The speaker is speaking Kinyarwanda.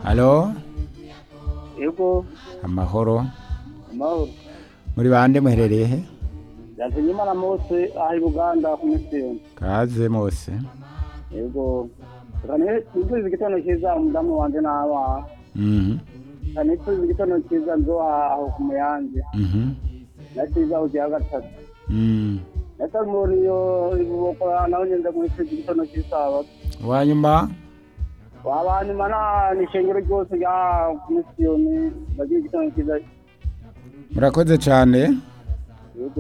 halo yego amahoro amahoro muri bande muherereye he yazanye imana mose aha i buganda ku misiyoni kaze mose yego tuzi igitondo cyiza umudamu wanjye n'abana Mhm, cyane tuzi igitondo cyiza nzoha aho ku muyange mhm, na cyiza ugiye gatatu mhm. ndetse muri iyo ibuboko naho ngeze muri icyo gitondo cy'isabato uwanyuma waba nyuma nta nishengero ryose rya misiyoni bagira igitondo cyiza murakoze cyane yego